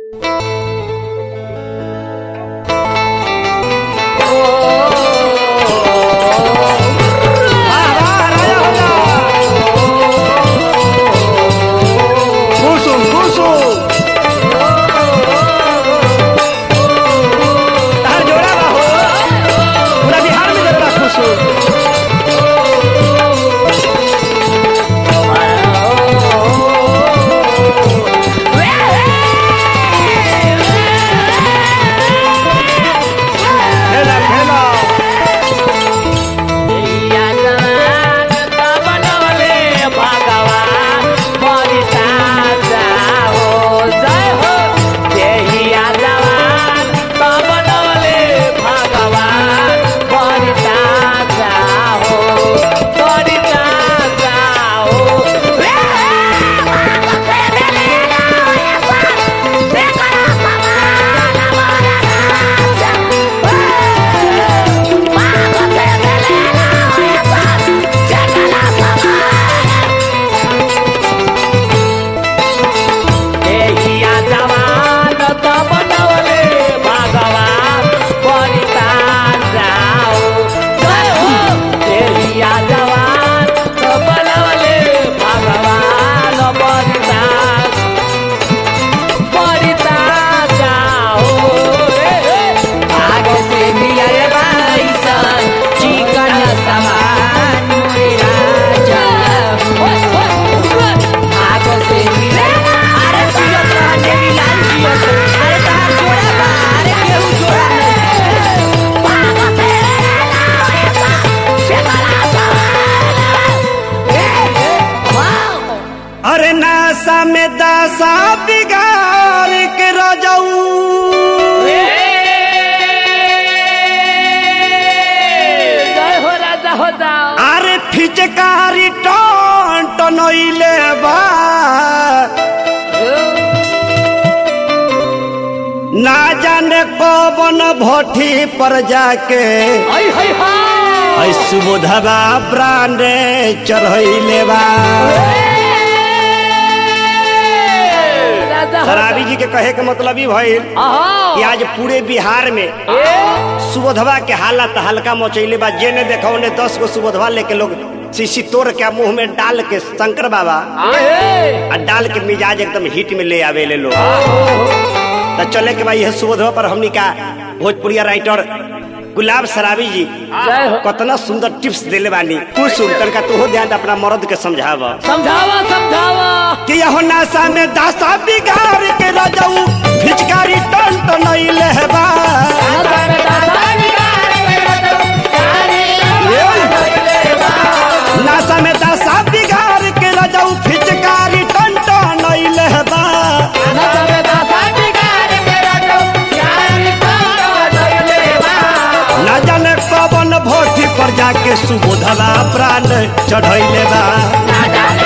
कुसुम कुसुम तार जोड़ा बा हो पूरा बिहार में जरा कुसुम खेला खेला अरे नासा में दासा बिगाड़ के रजाऊ अरे फिचकारी टन टनइले बा ना जाने कौन भट्टी पर जाके ऐ सुबोधवा ब्रांडे चढ़ैले बा शराबी जी के कहे के मतलब ही भइल कि आज पूरे बिहार में सुबोधवा के हालत हल्का मचैले बा जेने देखो ने दस गो सुबोधवा लेके लोग शीशी तोड़ के मुंह में डाल के शंकर बाबा आ डाल के मिजाज एकदम हिट में ले आवे ले लोग तो चले के भाई यह सुबोधवा पर हमनी का भोजपुरिया राइटर गुलाब शराबी जी कतना सुंदर टिप्स देले बानी कुछ सुन तनका तू ध्यान दे अपना मर्द के समझाव समझावा समझावा कि यहो नासा में दासा बिगाड़ के रजऊ फिचकारी टन तो नहीं लेबा नासा में दासा बिगाड़ के रजऊ फिचकारी टन तो नहीं लेबा ना जाने कवन भोटी पर जाके सुबोधवा प्राण चढ़ैले बा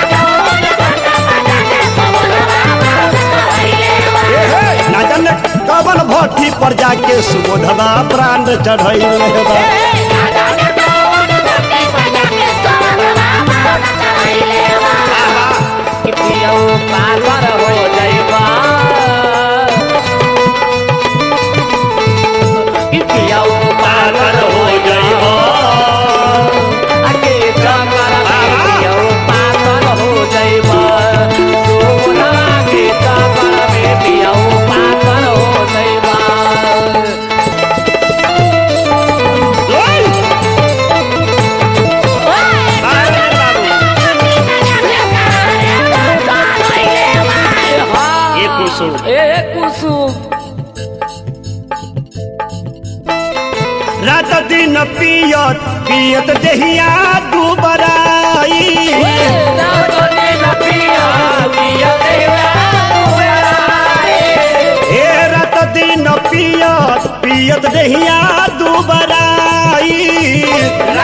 ना जाने कवन भोटी पर जाके सुबोधवा प्राण चढ़ैले बा पागल हो जाइबा पियौ पागल हो जाइबो आगे चक्कर में पियौ पागल हो जाइबा सोना के चक्कर में पियौ पागल हो जाइबा ओय! अरे बाबू, ये कुसुम ए कुसुम रात दिन पियत पियत देहिया दुबराई हे रात दिन पियत पियत देहिया दुबराई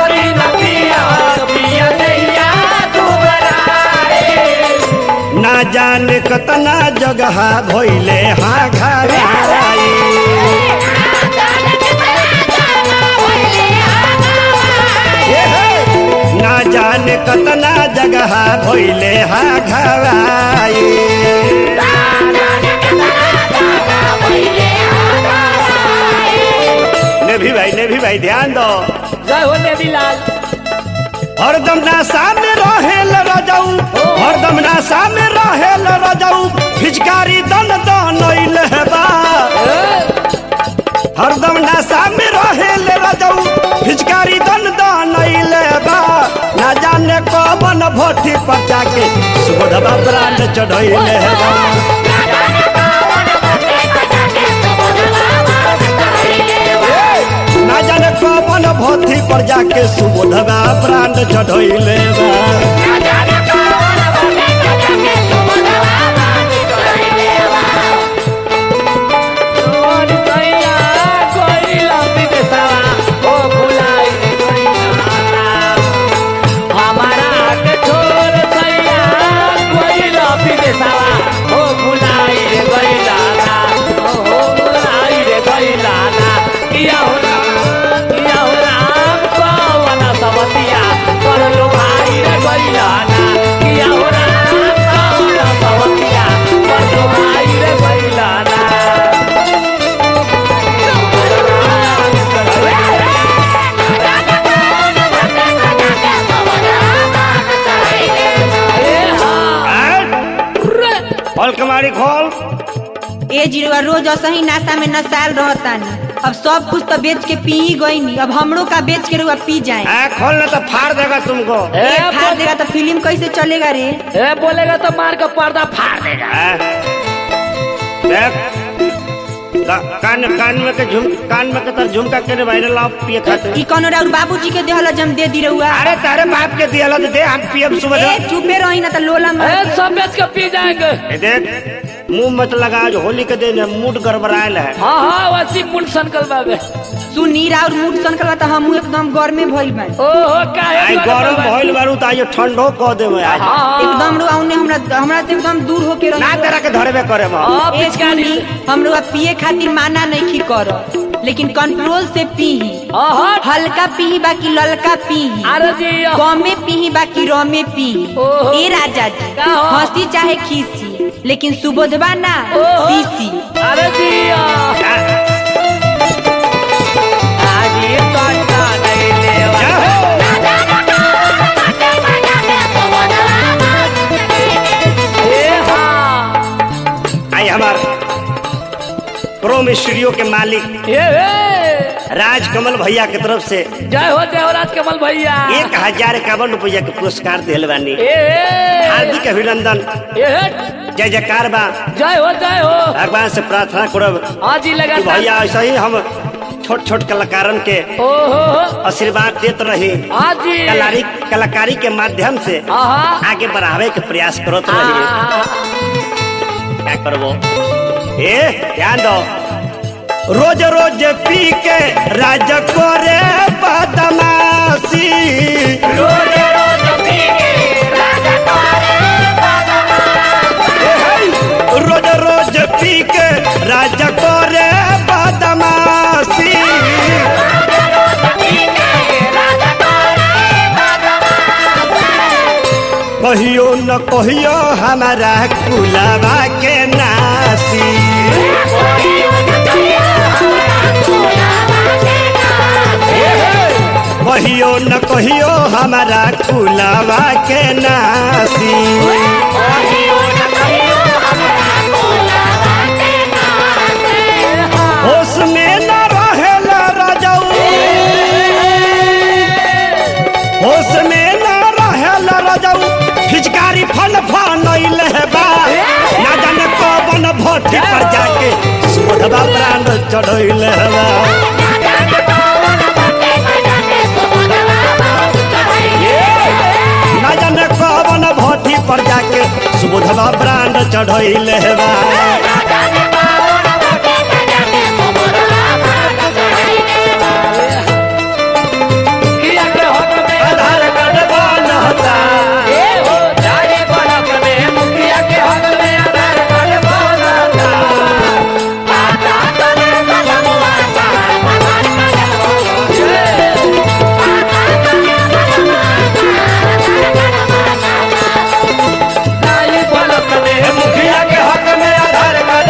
ना जाने कतना जगह भइले हाँ घराई हे हे, ना जाने कतना जगह भइले हाँ घराई भाई ने भी भाई ध्यान दो जय हो नेमीलाल हरदम नासा में रहेल रजाऊ हरदम नासा में रहेल रजाऊ फिचकारी दन दन बा हरदम नासा में रहेल रजाऊ फिचकारी दन दन बा ना जाने कौन भोटी पर जाके सुबोधबा प्राण चढ़ैले बा ना जाने कौन भोटी पर जाके सुबोधबा प्राण चढ़ैले बा और कैया कोई लंबी बेसवा ओ भुलाई गईला हमारा के छोड़ कैया कोई लंबी बेसवा ओ भुलाई गईला ओ भुलाई गईला किया हो राम किया हो राम कौन सवतिया कर लो भाई रे गईला किया हो राम कौन सवतिया कर लो भाई रे गईला खोल कमारी खोल ए जीरुआ रोज असही नाशा में नसाल रहतानी अब सब कुछ तो बेच के पी ही गईनी अब हमरो का बेच के रुआ पी जाए आ, खोलना तो फाड़ देगा तुमको ए, ए फाड़ बोल- देगा तो फिल्म कैसे चलेगा रे ए बोलेगा तो मार का पर्दा फाड़ देगा आ, देख का- कान कान में के झुम कान में के तर झुमका के भाई लाओ पिए खाते ई कोनो राउर बाबूजी के देहल जम दे दी रहुआ अरे तारे बाप के दिया तो दे हम पियब सुबह ए चुपे रही ना तो लोला ए मत सब बेच के पी जाएंगे ए, देख मुंह मत लगा आज होली के दिन है मूड गड़बड़ायल है हाँ हाँ वैसी मुंड संकल बाबे सुनी राउर मूड सनकल त हमहू एकदम गर्मे भइल बा ओहो काहे आई द्वारा गरम बाबे? भइल बारू तो आज ठंडो कह दे आज हाँ हाँ एकदम रुआ उन्हें हमरा हमरा से एकदम दूर होके ना रही तेरा के धरबे करे हम हाँ, ए पिचकारी सुनी हम रुआ पिए खातिर माना नहीं कर लेकिन कंट्रोल से पीही हाँ हाँ हल्का पीही बाकी ललका पीही अरे जी कमे पीही बाकी रमे पीही ओहो। ए राजा जी का हो? हंसी चाहे खीसी लेकिन सुबोधवा ना ओहो। सीसी अरे जी आज ये कांटा नहीं लेवा क्या हो? ए हाँ आई हमार प्रोम स्टूडियो के मालिक ए ए राजकमल भैया के तरफ से जय हो देवराज कमल भैया एक हजार इक्यावन रुपया के पुरस्कार दिल बानी ए ए हार्दिक अभिनंदन ए जय जयकार बा जय हो जय हो भगवान से प्रार्थना करब हाँ जी कि लगातार भैया ऐसा ही हम छोट छोट कलाकारन के ओहो आशीर्वाद देत रही हाँ जी कलारी कलाकारी के माध्यम से हाँ आगे बढ़ावे के प्रयास करत रही हाँ क्या करबो ए ध्यान दो रोज रोज पी के राज करे बदमाशी रोज रोज पी के राज करे बदमाशी कहियो न कहियो हमारा कुलावा के नासी कहियो न कहियो हमारा कुलावा के नासी होश में न रहेला राजाऊ होश में न रहेला राजाऊ फिचकारी फल फनैल बा ना जाने कौन भट्टी पर जाके सुबधवा प्राण चढ़ैल बा ना जाने कौन भट्टी पर जाके सुबधवा प्राण चढ़ैल बा किया के हक में आधार कार्ड बनता ए हो जाए बनक में मुखिया के हक में आधार कार्ड बनता जाए बनक में मुखिया के हक में आधार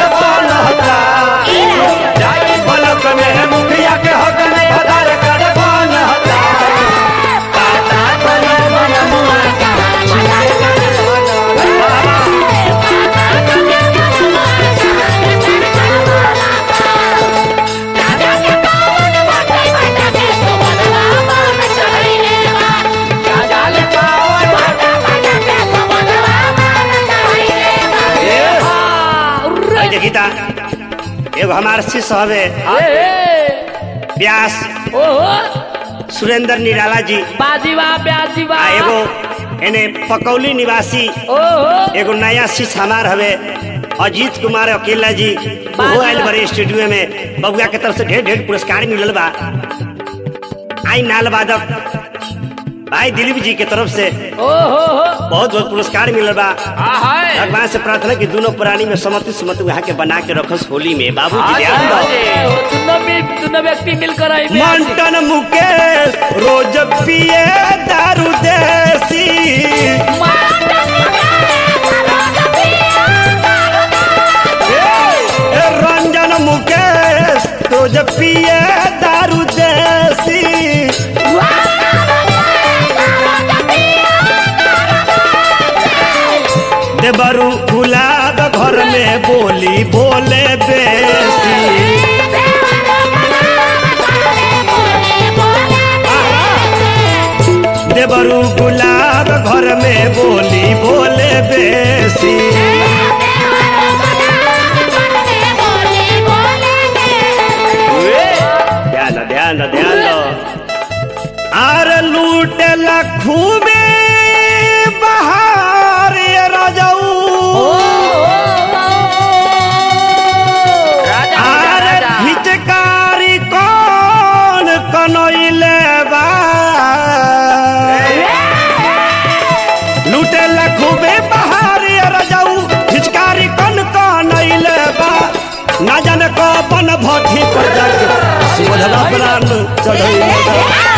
बा एगो हमार शिष्य हवे ए व्यास ओहो सुरेंद्र निराला जी बाजी बा ब्याजी बा आ एगो एने पकौली निवासी ओहो एगो नया शिष्य हमार हवे अजीत कुमार अकेला जी वो आयल बड़े स्टूडियो में बबुआ के तरफ से ढेर ढेर पुरस्कार मिलल बा आई नाल वादक भाई दिलीप जी के तरफ से ओहो बहुत बहुत पुरस्कार मिलल बा हाय भगवान से प्रार्थना की दोनों प्राणी में समति सुमति वहाँ के बना के रखस होली में बाबू जी ध्यान दो दोनों मिल दोनों व्यक्ति मिलकर आई मंटन मुकेश रोज पिए दारू देसी ए, रंजन मुकेश रोज पिए दारू देसी देवरू गुलाब घर में बोली बोले बेसी देवरू गुलाब घर में बोली बोले बेसी ध्यान दो, ध्यान दो, ध्यान दो आर लूटे लखू में बहार ये राजाऊ राजा आर राजा हिचकारी कौन कनैले बा लूटे लखू में बहार ये राजाऊ हिचकारी कौन कनैले बा ना जाने कौन भट्टी पर जाके सुबधला प्राण चढ़ैले बा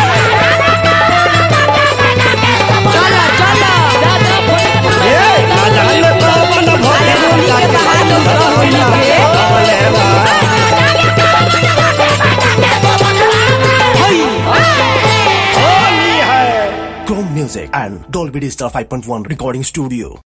चलो चलो राजा भोले ए, ना जाने कौन भट्टी पर जाके सुबधला प्राण चढ़ैले बा होली है Chrome Music and Dolby Digital 5.1 Recording Studio.